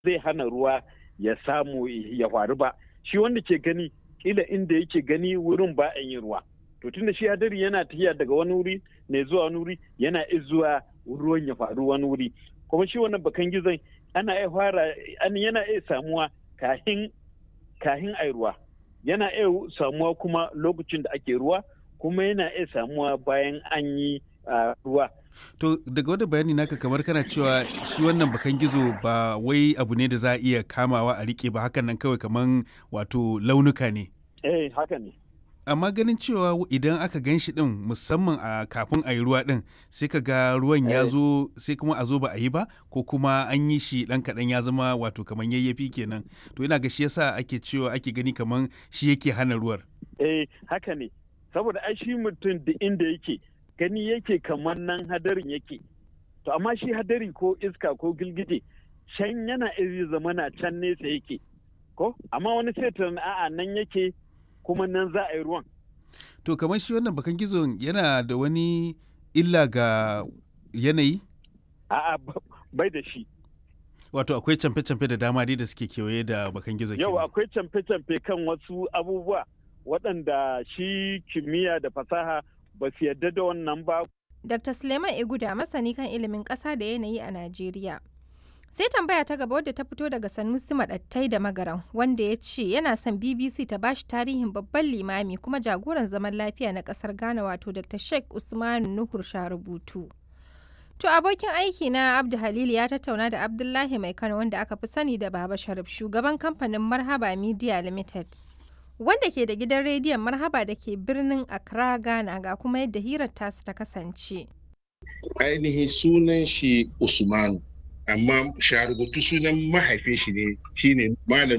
zai hana ruwa ya samu ya faru ba shi wanda ke gani kila inda yake gani wurin ba a yin ruwa to tunda shi hadari yana tafiya daga wani wuri ne zuwa wani wuri yana zuwa ruwan ya faru wani wuri kuma shi wannan bakan gizon ana iya fara yana iya samuwa kahin kahin ai ruwa yana iya samuwa kuma lokacin da ake ruwa kuma yana iya samuwa bayan an yi ruwa To daga wani bayani naka kamar kana cewa shi wannan bakan gizo ba wai abu ne da za a iya kamawa a rike ba hakan nan kawai kamar wato launuka ne. Eh haka ne. Amma ganin cewa idan aka gan shi din musamman a kafin a yi ruwa din sai ka ga ruwan ya zo sai kuma a zo ba a yi ba ko kuma an yi shi dan kaɗan ya zama wato kamar yayyafi kenan. To ina ga shi yasa ake cewa ake gani kamar shi yake hana ruwar. Eh haka ne. Saboda ai shi mutum da inda yake gani yake kamar nan hadarin yake to amma shi hadari ko iska ko gilgije can yana iri zamana can nesa yake ko amma wani sai a'a nan yake kuma nan za a yi ruwan to kamar shi wannan bakan gizon yana da wani illa ga yanayi a'a bai da shi wato akwai camfe-camfe da dama dai da suke kewaye da bakan gizo yau akwai camfe-camfe kan wasu abubuwa waɗanda shi kimiyya da fasaha ba su yarda da wannan ba. Dr. Suleiman Iguda masani kan ilimin ƙasa da yanayi a Najeriya. Sai tambaya ta gaba wadda ta fito daga Sanusi Maɗattai da Magaran wanda ya ce yana son BBC ta bashi tarihin babban limami kuma jagoran zaman lafiya na ƙasar Ghana wato Dr. Sheikh Usman Nuhur Sharubutu. To abokin aiki na Abdu Halil ya tattauna da Abdullahi Mai Kano wanda aka fi sani da Baba Sharif shugaban kamfanin Marhaba Media Limited. wanda ke da gidan rediyon marhaba da ke birnin Accra Ghana ga kuma yadda hirar tasu ta kasance. Ainihin sunan shi Usmanu, amma sharubutu sunan mahaifin shi ne shine Malam